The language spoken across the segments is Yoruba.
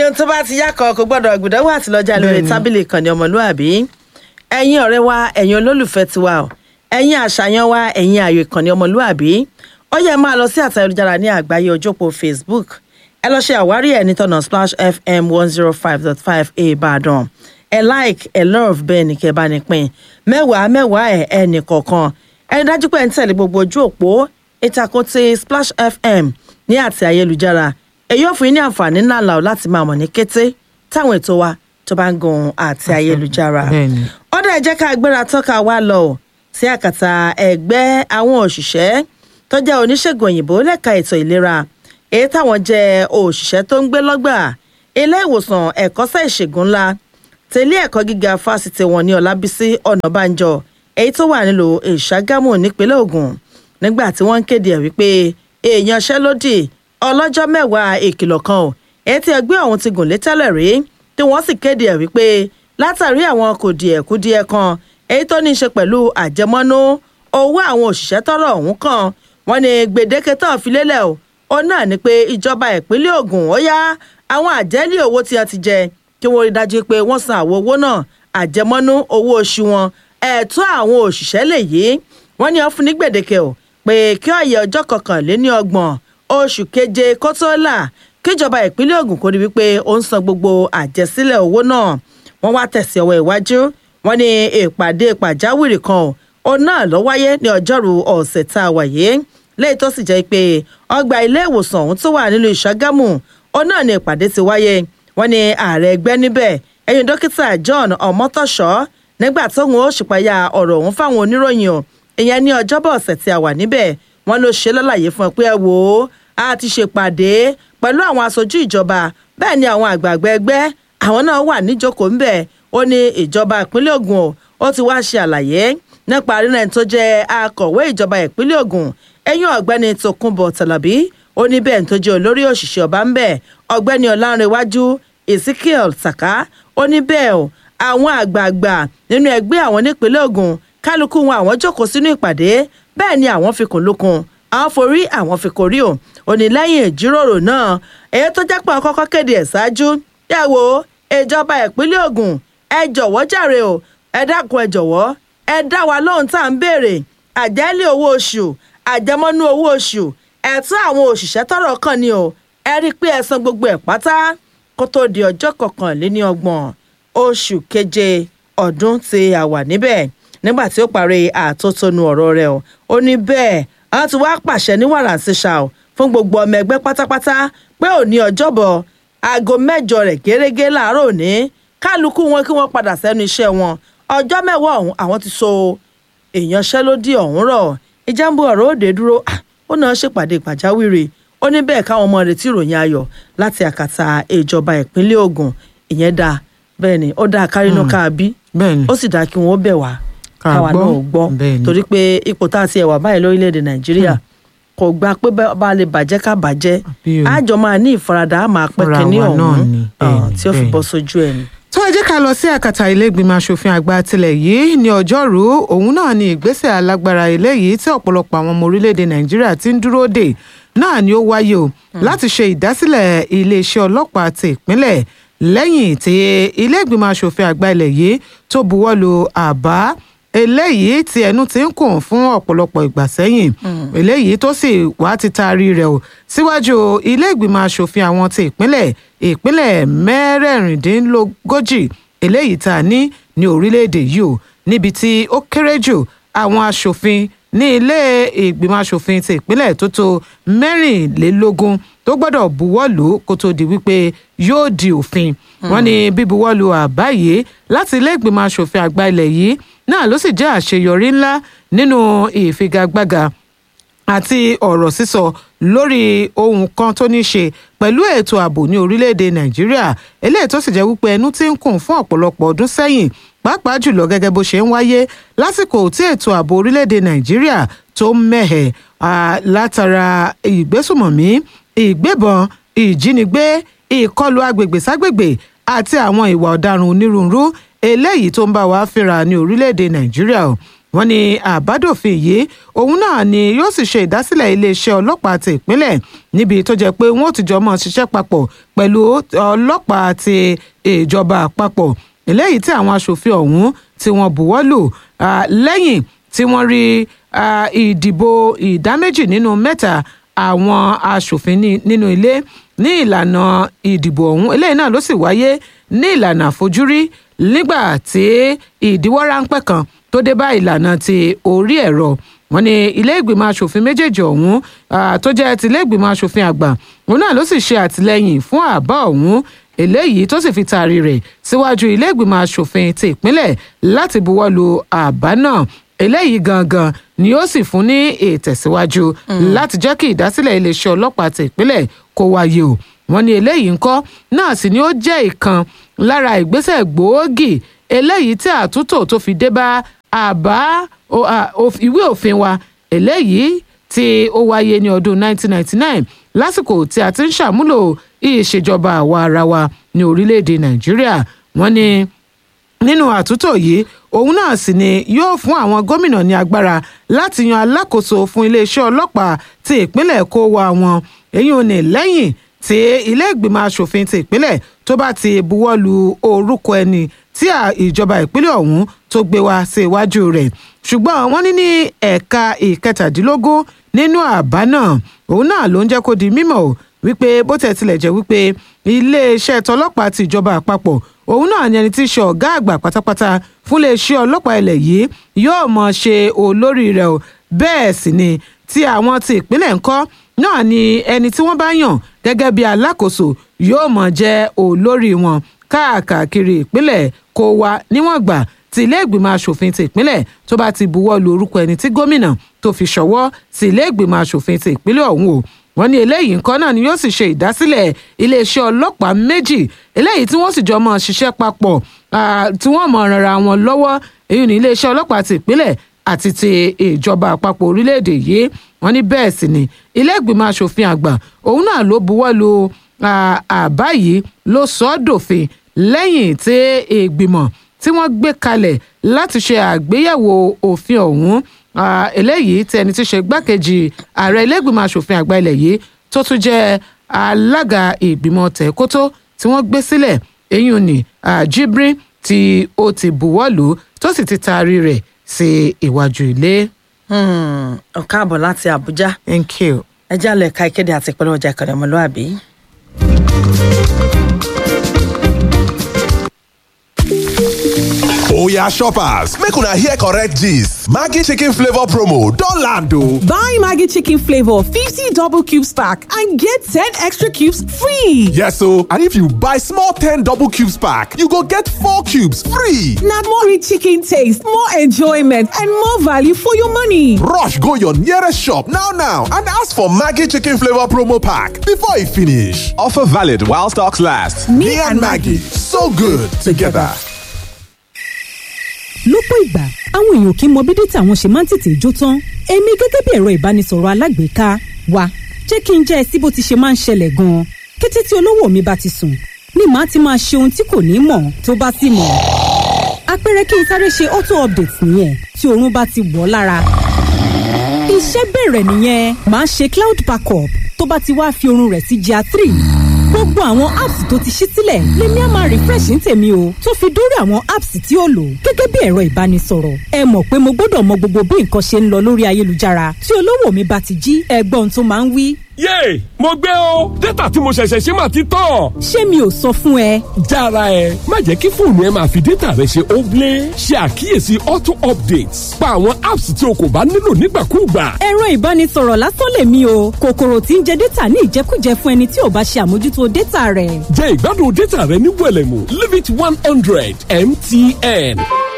ohun tó bá ti yá kan kò gbọ́dọ̀ gbìdánwò àti lọ́jà lórí Bẹ́ẹ̀ni. tábìlì ìkànnì ọmọlúàbí ẹ̀yin ọ̀rẹ́ wa ẹ̀yin olólùfẹ́ tiwa o ẹ̀yin àṣàyàn wa ẹ̀yin ààyò ìkànnì ọmọlúàbí ó yẹ máa lọ sí àtà ayélujára ní àgbáyé ojópo facebook ẹ lọ ṣe àwárí ẹ̀ ní tọ̀nà splash fm one zero five dot five ìbàdàn ẹ like ẹ love bẹ́ẹ̀ ni kẹ́ bá ní pín mẹ́wàá mẹ́wàá ẹ̀ ẹnì kọ̀ọ̀kan ẹni dájú pé ẹ ń tẹ̀lé gbogbo ojú òpó ìtàkùn ti splash fm ní àti ayélujára èyí ò fún yín ní àǹfààní ńlá ńlá o láti máa mọ̀ ní kété táwọn ètò wa tó bá ń gun àti ayélujára Bẹ́ẹ̀ni. ó dẹ̀ jẹ́ ká gbéra tọ́ka wá lọ ò sí àkàtà ẹgbẹ́ àwọn òṣìṣẹ́ tó jẹ́ oníṣègùn òyìnbó lẹ́ka ètò ìlera èyí táwọn jẹ́ òṣìṣẹ́ tó ń gbé lọ́gbà ilé ìwòsàn ẹ̀kọ́ṣẹ́ ìṣègùn ńlá tẹ̀lé ẹ̀kọ́ gíga fásitì wọn ní ọlábísí ọ̀nàbànjọ èyí tó wà nílùú ìṣàgámù nípínlẹ̀ ògùn nígbà tí wọ́n ń kéde ẹ̀ wípé èèyàn ṣẹ́lódì ọlọ́jọ́ mẹ́wàá ìkìlọ̀ kan ò èyí tí ẹgbẹ́ ọ̀hún ti gùn lé tẹ́lẹ̀ rí tí wọ́n sì kéde ẹ̀ wípé látàrí àwọn kùdìẹ̀kudiẹ kan èyí tó ní í ṣe pẹ̀lú àjẹmọ́nú owó àwọn òṣìṣẹ́ tọ́rọ̀ ọ̀hún kan wọ́n ní gbèdéke tán fi lélẹ̀ o ó náà ni pé ìjọba ìpínlẹ̀ Ògùn ó yá àwọn àjẹ́lé owó tí wọ́n ti jẹ kí wọ́n rí dájú pé wọ́n san àwọn owó náà àjẹmọ́nú owó oṣù wọn ẹ̀tọ́ àwọn òṣìṣẹ́ lè yí wọ́n ní wọ́n fún ní gbèdéke o pé kí ọ̀yẹ́ ọjọ́ kọkànléní ọgbọ̀n oṣù keje kó tó là kíjọba ìpínlẹ̀ Ògùn kó rí wípé ó ń san gbogbo àjẹsílẹ̀ owó náà wọ́n wá tẹ̀sí ọwọ́ iwájú wọ́n ní ìpàdé pàjáwìrì kan ò òun náà ló wáyé ní ọjọ́rú ọ̀sẹ̀ tá a wà yìí lẹ́yìn tó sì jẹ́ pé ọgbà ilé ìwòsàn ọ̀hún tó wà nílùú ìṣàgámù òun náà ní ìpàdé ti wáyé wọ́n ní ààrẹ ẹgbẹ́ níbẹ̀ ẹ̀yìn dókítà John ọmọtọ́ṣọ́ nígbà tóun ó ṣùpáyà ọ̀rọ̀ ọ̀hún fáwọn oníròyìn o ìyẹn ní ọjọ́bọ̀ ọ̀sẹ̀ tí a wà níbẹ̀ wọ́n ló ṣe lálàyé fún ẹ pé ẹ wò ó a ti ṣèpàdé pẹ̀lú àwọn aṣojú ìjọba bẹ́ẹ̀ ni àwọn àgbààgbà ẹgbẹ́ àwọn náà wà níjókòó ńbẹ̀ ó ní ìjọba ìpínlẹ̀ Ògùn o ó ti wá ṣe àlàyé nípa rírẹ̀ ẹni tó jẹ́ akọ̀wé ìjọba ìpínlẹ̀ Ògùn ẹ̀yìn ọ̀gbẹ́ni Tókunbọ̀ Tàlàbí ó ní bẹ́ẹ̀ tó jẹ́ olórí òṣìṣẹ́ ọba ńbẹ̀ ọ̀gbẹ́ni Ọlánrewájú Ezekiel Saka ó ní bẹ́ẹ̀ o àwọn àgbààgbà nínú ẹgbẹ́ àwọn nípínlẹ̀ Ògùn kálukú wọn àwọn jókòó sínú ìpàdé bẹ́ẹ̀ ni àwọn fi kùn lókun àwọn forí àwọn fi kórí o ò ní lẹ́yìn ìjíròrò náà èyí tó jẹ́ pé àwọn kọ́kọ́ kéde ẹ̀ ṣáájú yà wò ìjọba ìpínlẹ̀ Ògùn ẹ jọ̀wọ́ jàre o ẹ dákun ẹ jọ̀wọ́ ẹ dá wa lóhùn tá à ń béèrè àjẹ́lé owó oṣù àjẹmọ́nú owó oṣù ẹ̀tọ́ àwọn òṣìṣẹ́ tọ́rọ̀ kàn ni o ẹ rí i pé ẹ san gbogbo ẹ̀ pátá kó tó di ọjọ́ kọkànléní ọgbọ̀n oṣù keje ọdún tí a wà níbẹ̀ nígbà tí ó parí àtótónu ọ̀rọ̀ rẹ̀ o ó ní bẹ́ẹ̀ àwọn ti wá pàṣẹ ní wàràǹṣeṣà o fún gbogbo ọmọ ẹgbẹ́ pátápátá pé òní ọjọ́bọ̀ aago mẹ́jọ rẹ̀ gẹ́gẹ́ láàárọ̀ òní kálukú wọn kí wọ́n padà sẹ́nu iṣẹ́ wọn ọjọ́ mẹ́wàá ọ̀hún àwọn ti so ìyanṣẹ́lódì ọ̀hún rọ̀ ìjàmbá ọ̀rọ̀ òde dúró ah, ó náà ṣèpàdé pàjáwìrì ó ní bẹ́ẹ̀ káwọn ọmọ retí ìròyìn ayọ̀ láti àkàtà ìjọba ìpínlẹ̀ Ògùn ìyẹn dáa bẹ́ẹ̀ ni ó dáa kárínú káàbí bẹ́ẹ̀ni ó sì dáa kí wọ́n bẹ̀ wá Ká káwa gbọ́. náà gbọ́ Bẹ́ẹ̀ni. torí pé ipò tá a ti ẹ̀wà báyìí lórílẹ̀‐èdè Nàìjíríà kò gba pé bá bá a lè bàjẹ́ ká bàjẹ́ Àbí o. àjọ máa ní ìfaradà á máa pẹ́ Fúnra kínní wa náà ọ̀hún ni. ah, Bẹ́ẹ̀ni, tí ó fi bẹ́ẹ̀ni. bọ́ sójú ẹ̀ ni. tó ẹ jẹ́ ká lọ sí àkàtà ilé ìgbìmọ̀ asòfin àgbà tilẹ̀ yìí ní ọjọ́rú òun náà ni ìgbésẹ̀ alágbára eléyìí tí ọ̀pọ̀lọpọ̀ àwọn ọmọ orílẹ̀-èdè nàìjíríà ti ń dúró dè náà ni ó wáyé o láti ṣe ìdásílẹ̀ iléeṣẹ́ ọlọ́pàá ti ìpínlẹ̀ lẹ́yìn tí ilé ìgbìmọ̀ asòfin àgbà ilẹ̀ yìí tó buwọ́lu àbá eléyìí tí ẹnu ti ń kùn fún ọ̀pọ̀lọpọ̀ ìgbà sẹ́yìn eléyìí tó sì wá ti taari rẹ̀ o síwájú ilé ìgbìmọ̀ asòfin àwọn ti ìpínlẹ̀ ìpínlẹ̀ mẹ́rẹ̀ẹ̀rìndínlógójì eléyìí tá a ní ní orílẹ̀-èdè yìí o níbi tí ó kéré jù àwọn asòfin ní ilé ìgbìmọ̀ asòfin ti ìpínlẹ̀ tó tó mẹ́rìnlélógún tó gbọ́dọ̀ buwọ́lù kó tó di wípé yóò di òfin wọ́n ní bíbuwọ́lù àbá yìí láti ilé ìgbìmọ̀ asòfin àgbà ilẹ̀ yìí náà ló sì jẹ́ àṣeyọrí ńlá nínú ìfigagbága àti ọ̀rọ̀ sísọ lórí ohun kan tó ní ṣe pẹ̀lú ètò ààbò ní orílẹ̀-èdè nàìjíríà eléyìí tó sì jẹ́ wípé ẹnu ti ń kùn fún ọ̀pọ̀lọpọ̀ ọdún sẹ́yìn pàápàá jùlọ gẹ́gẹ́ bó ṣe ń wáyé lásìkò tí ètò ààbò orílẹ̀-èdè nàìjíríà tó ń mẹ́hẹ̀ ah, látara ìgbésùmọ̀mí ìgbébọn ìjínigbé ìkọlù agbègbè ságbègbè àti àwọn ìwà ọ̀daràn onírúurú eléyìí tó ń bá wa fínra ní orílẹ̀-èdè nàìjíríà o wọ́n ní àbádòfin yìí òun náà ni yóò sì ṣe ìdásílẹ̀ iléeṣẹ́ ọlọ́pàá ti ìpínlẹ̀ níbi tó jẹ́ pé wọ́n ò ti jọ mọ́ ṣiṣẹ́ papọ̀ pẹ̀lú ọlọ́pàá ti ìjọba àpapọ̀ eléyìí tí àwọn aṣòfin ọ̀hún tí wọ́n buwọ́ lù lẹ́yìn tí wọ́n rí ìdìbò ìdá méjì nínú mẹ́ta àwọn aṣòfin nínú ilé ní ìlànà ìdìbò ọ̀hún eléyìí náà ló sì wáyé ní ìlànà àfojúrí nígbà tí ìdíwọ́ ráńpẹ́ kan tó dé bá ìlànà ti orí ẹ̀rọ wọn ní ilé ìgbìmọ̀ asòfin méjèèjì ọ̀hún tó jẹ́ ti ilé ìgbìmọ̀ asòfin àgbà òun náà ló sì ṣe àtìlẹ́yìn fún àbá ọ̀hún eléyìí tó sì fi taari rẹ̀ síwájú ilé ìgbìmọ̀ asòfin ti ìpínlẹ̀ láti buwọ́ lu àbá náà eléyìí gangan ni ó sì fún ní ìtẹ̀síwájú láti jẹ́ kí ìdásílẹ̀ iléeṣẹ́ ọlọ́pàá ti ìpínlẹ̀ kó wáyé o wọ́n ní eléyìí ńkọ́ náà sì ni ó jẹ́ ìkan lára ìgbésẹ̀ gbòógì eléyìí tí àtúntò tó fi dé bá àbá ìwé òfin wa eléyìí tí ó wáyé ní ọdún 1999 lásìkò tí a ti ń ṣàmúlò ìṣèjọba àwa ara wa ní orílẹ̀-èdè nàìjíríà wọ́n ní nínú àtúntò yìí òun náà sì ni yóò fún àwọn gómìnà ní agbára láti yan alákòóso fún iléeṣẹ́ ọlọ́pàá ti ìpínlẹ̀ kó wa wọn èyí ò ní lẹ́yìn tí ilé ìgbìmọ̀ asòfin ti ìpínlẹ̀ tó bá ti buwọ́ lu orúkọ ẹni tí ìjọba ìpínlẹ̀ ọ̀hún tó gbé wá sí iwájú rẹ̀ ṣùgbọ́n wọ́n ní ní ẹ̀ka ìkẹtàdínlógún nínú àbá náà òun náà ló ń jẹ́ kó di mímọ̀ o wípé bó tẹ̀ tilẹ̀ jẹ́ wípé iléeṣẹ́ tọlọ́pàá ti ìjọba àpapọ̀ òun náà ni ẹni tí í ṣe ọ̀gá àgbà pátápátá fún iléeṣẹ́ ọlọ́pàá ilẹ̀ yìí yóò mọ̀ ṣe olórí rẹ̀ o bẹ́ẹ̀ sì ni tí àwọn ti ìpínlẹ̀ ńkọ́ náà ni ẹni tí wọ́n bá yàn gẹ́gẹ́ bí alákòóso yóò mọ̀ jẹ́ olórí wọn káàkiri ìpínlẹ̀ kó wá níwọ̀n gbà tí ilé ìgbìmọ̀ asòfin ti ìpínlẹ̀ tó bá ti buwọ́ lu orúkọ ẹni tí gómìnà tó fi ṣọwọ́ sí ilé ìgbìmọ̀ asòfin ti ìpínlẹ̀ ọ̀hún o wọ́n ní eléyìí nǹkan náà ni yóò sì ṣe ìdásílẹ̀ iléeṣẹ́ ọlọ́pàá méjì eléyìí tí wọ́n sì jọ mọ́ ṣiṣẹ́ papọ̀ tí wọ́n mọ̀ ràn wọn lọ́wọ́ èyí ní iléeṣẹ́ ọlọ́pàá ti ìpínlẹ̀ àti ti ìjọba àpapọ̀ orílẹ̀-èdè yìí wọ́n ní bẹ́ẹ̀ sì ni ilé ìgbìmọ̀ asòfin àgbà òun náà ló buwọ́ lu àbá yìí ló sọ ọ́ dòfin lẹ́yìn tí ìgbìmọ̀ tí wọ́n gbé kalẹ̀ láti ṣe àgbéyẹ̀wò òfin ọ̀hún eléyìí tí ẹni tí ṣe gbákejì ààrẹ ilégbìmọ̀ asòfin àgbà ilẹ̀ yìí tó tún jẹ́ alága ìgbìmọ̀ tẹ̀kótó tí wọ́n gbé sílẹ̀ eyín ni Jibrin tí ó ti buwọ́ lù tó sì ti taari rẹ̀ sí iwájú ilé. ọ̀ká àbọ̀ láti Àbújá thank you. ẹ jálẹ̀ ka ìkéde àti ìpínlẹ̀ ọjà ìkànnì ọmọlúwàbí. oya shoppers make una hear correct gist maggi chicken flavour promo don land o. Buy Maggie Chicken Flavor 50 double cubes pack and get 10 extra cubes free. yes o and if you buy small ten double cubes pack you go get four cubes free. Now more rich chicken taste, more enjoyment, and more value for your money. rush go your nearest shop now now and ask for maggi chicken flavour promo pack before e finish. offer valid while stocks last. me, and maggi so good together. lọ́pọ̀ ìgbà àwọn èèyàn kì í mọ bí dátà wọn ṣe máa ń tètè jó tán èmi gẹ́gẹ́ bí ẹ̀rọ ìbánisọ̀rọ̀ alágbèéká wa jẹ́ kí n jẹ́ ẹ sí bó ti ṣe máa ń ṣẹlẹ̀ gan-an kété tí olówó mi bá ti sùn ni màá ti máa ṣe ohun tí kò ní mọ̀ tó bá sì mọ̀ àpẹẹrẹ kí n sáré ṣe auto update nìyẹn tí oorun bá ti wọ̀ ọ́ lára iṣẹ́ bẹ̀rẹ̀ nìyẹn màá ṣe cloud backup tó bá ti wá fi oorun rẹ̀ sí GIA three gbogbo àwọn apps tó ti ṣí sílẹ̀ lèmi á máa refresh ní tèmi o tó fi dórí àwọn apps tí ó lò gẹ́gẹ́ bí ẹ̀rọ ìbánisọ̀rọ̀ ẹ mọ̀ pé mo gbọ́dọ̀ mọ gbogbo bí nǹkan ṣe ń lọ lórí ayélujára tí olówó mi bá ti jí ẹgbọ́n tó máa ń wí. yéè mo gbé o dátà tí mo ṣẹ̀ṣẹ̀ ṣe máa ti tán. ṣé mi ò sọ fún ẹ jára ẹ má jẹ́ kí fóònù ẹ máa fi dátà rẹ ṣe óblé ṣe àkíyèsí auto updates pa àwọn apps tí o kò bá nílò nígbàkúùgbà. ẹ̀rọ ìbánisọ̀rọ̀ lásán lèmi o kòkòrò tí ń jẹ dátà ní ìjẹkújẹ fún ẹni tí ò bá ṣe àmójútó dátà rẹ̀. jẹ ìgbádùn dátà rẹ ní wẹ̀lẹ̀mú limit one hundred mtn.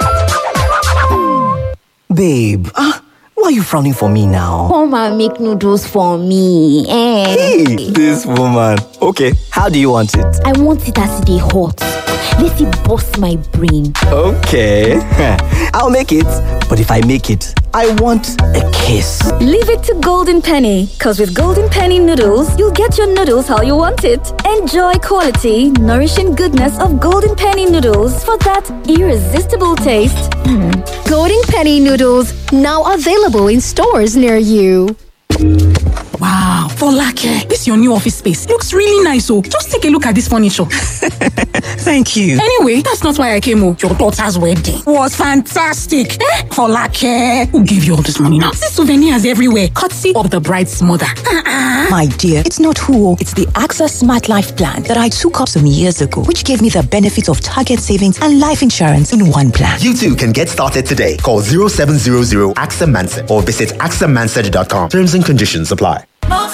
Babe, ah, why are you frowning for me now? Come and make noodles for me. Eh. Hey, this woman. Okay, how do you want it? I want it as they hot. Let it bust my brain. Okay. I'll make it. But if I make it, I want a kiss. Leave it to Golden Penny, because with Golden Penny noodles, you'll get your noodles how you want it. Enjoy quality, nourishing goodness of Golden Penny noodles for that irresistible taste. Golden Penny noodles now available in stores near you. Wow, Folake, this your new office space looks really nice. Oh, just take a look at this furniture. Thank you. Anyway, that's not why I came. Oh, your daughter's wedding was fantastic. Eh? Folake, who gave you all this money now? See souvenirs everywhere, courtesy of the bride's mother. Uh-uh. My dear, it's not who, it's the AXA Smart Life Plan that I took up some years ago, which gave me the benefits of target savings and life insurance in one plan. You too can get started today. Call 0700 AXA Mansa or visit axamansard.com. Terms and conditions apply.